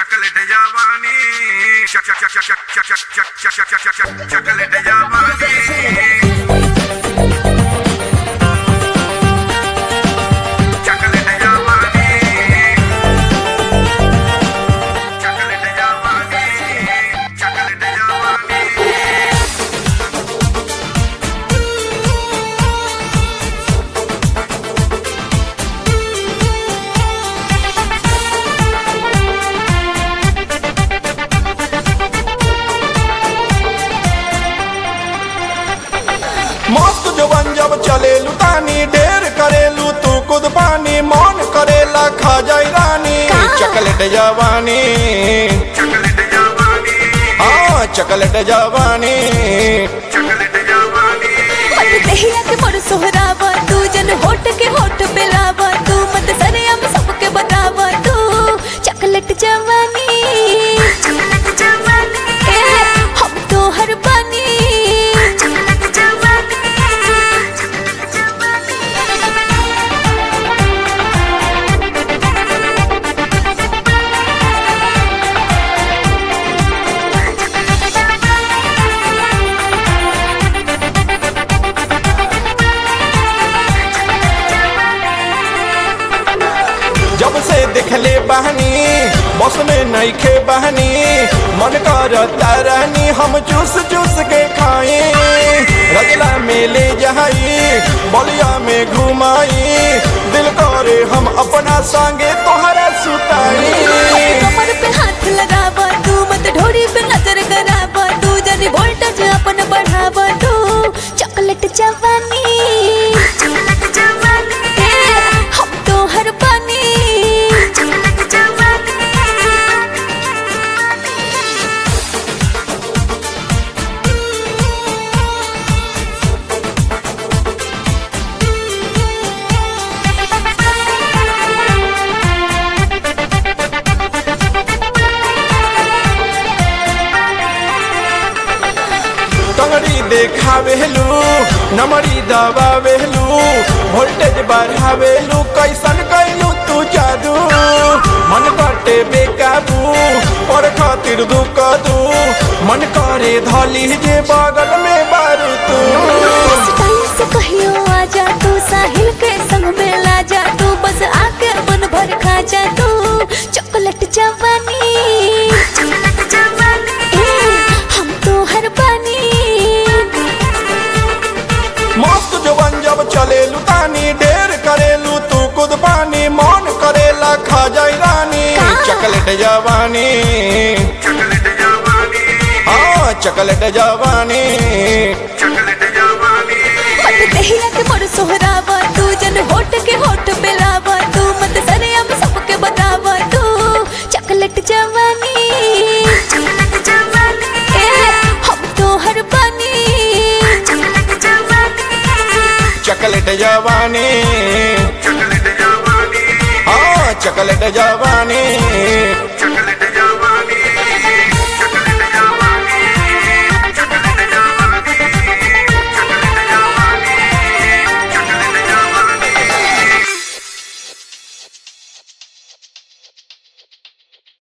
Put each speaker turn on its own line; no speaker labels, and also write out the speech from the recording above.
chocolate जवानी चक चक चक चक चक चक चक चक चक चक चक चकलेट जवानी चकलेट जवानी चकलेट जवानी चकलेट जवानी
मस्त जवन जब चलेलू तानी ढेर करेलू तू खुद पानी मन करेला खा जाई रानी चकलेट जवानी
चकलेट जवानी
हाँ चकलेट जवानी
चकलेट जवानी
मत दहिया के मोर सोहरावा तू जन होठ के होठ पिलावा तू मत सरे हम सबके बतावा तू चॉकलेट जवानी चॉकलेट जवानी हम तो हर बानी चॉकलेट जवानी चॉकलेट जवानी
जब से देखले बहनी बस में नईखे बहनी मन करता रहनी हम चूस चूस के खाए रजला में ले जाई बलिया में घुमाई दिल करे हम अपना संगे तोहरा सुताई
कमर पे हाथ लगावा तू मत ढोरी पे नजर करावा तू जनी वोल्टेज अपन बढ़ावा तू चॉकलेट जवानी चॉकलेट जवानी हम तो हर पानी चॉकलेट जवानी
टंगड़ी देखावेलू नमड़ी दबावेलू वोल्टेज बढ़ावेलू कैसन कैलू तू जादू मन कटे बेकाबू पर खातिर दुख दू मन करे धली जे बगल में बारू तू
स्टाइल से कहियो आजा तू साहिल के संग में ला जा तू बस आके मन भर खा जा तू चॉकलेट जवानी चॉकलेट जवानी हम तो हर पानी
मस्त जवन जब चलेलू तानी ढेर करेलू तू खुद पानी मन करेला खा जाई रानी चकलेट जवानी
चकलेट जवानी
हाँ चकलेट जवानी
चकलेट जवानी
मत दहिया के मोर सोहरावा तू जन होठ के होठ पिलावा तू मत सरे हम सबके बतावा तू चॉकलेट जवानी चॉकलेट जवानी हम तो हर पानी चॉकलेट जवानी
चकलेट जवानी
चकलेट जवानी
हाँ चकलेट जवानी
चकलेट